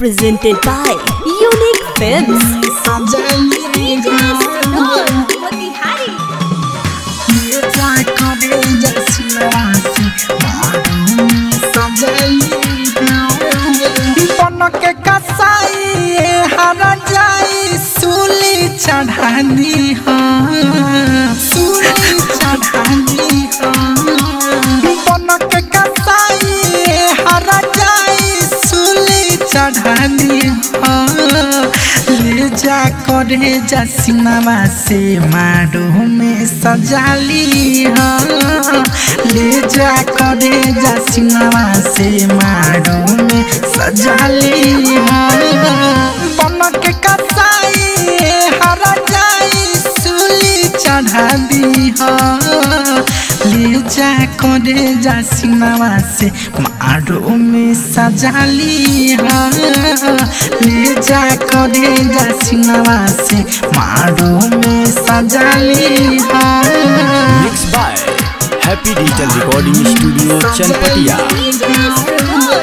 presented by Unique Films. के कसाई हरा जाई सूली चढ़ानी हाँ सूली चढ़ानी हाँ बन के कसाई हरा जाई सूली चढ़ानी हाँ ले जा करे जा सिनेमा से मारो में सजाली हाँ ले जा करे जा सिनेमा से मारो में सजाली हाँ बन के कसाई हरा जाई सूली चढ़ा दी हाँ ले जा करे जा सिनेमा से मारो में सजाली हाँ ले जा करे जा सिनेमा से मारो में सजाली हाँ mix by happy digital recording studio Chanpatia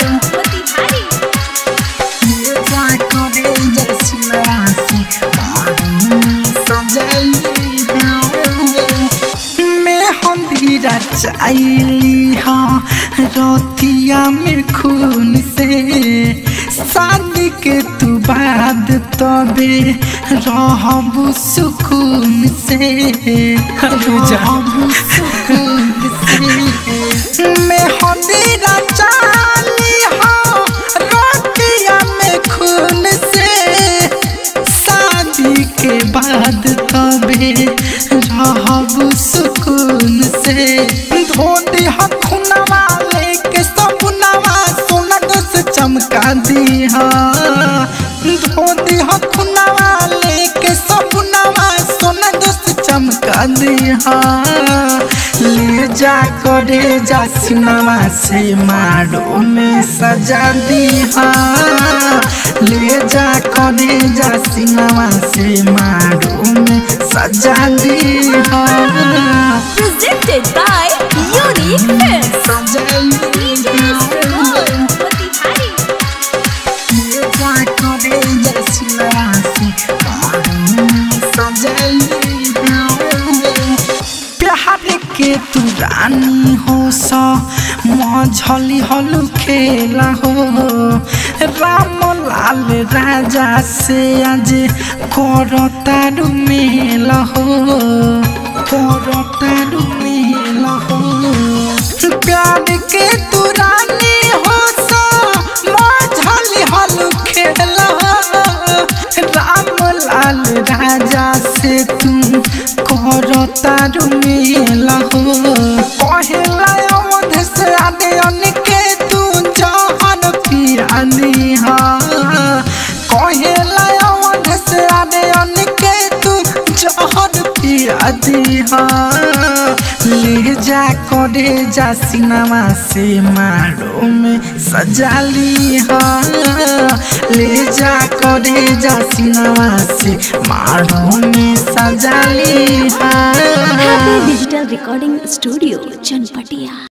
चाइली हाँ रोतिया में खून से शादी के तू बाद तबे रहबू सुकून से रहबू सुकून से मैं हंदीरा चाली हाँ रोतिया में खून से शादी के बाद तबे रहब सुकून से धोती हखुनवा लेके सपनवा सोना से चमका दी धोती हखुनवा लेके सपनवा सोना से चमका दी ले जा करे जा सिनेमा से मारो में सजा दी ले जा करे जा सिनेमा से मारो में सजा दी Presented by Unique Films. प्यार के तू रानी हो सा मझली हलू खेला हो राम लाल राजा से आज करो तारू मेला हो करो तारू मेला हो प्यार के तू रानी हो सा मझली हलू खेला राम लाल राजा से तुम करो तारू मेला हो पहला अवध से आने अनके तू जहन पियानी हा कहला अवध से आने अनके तू जहन पियादी हा ले जा करे जा सिनेमा से मारो में सजाली हा ले जा करे जा सिनेमा से मारो में सजाली हा Happy Digital Recording Studio, Chanpatia.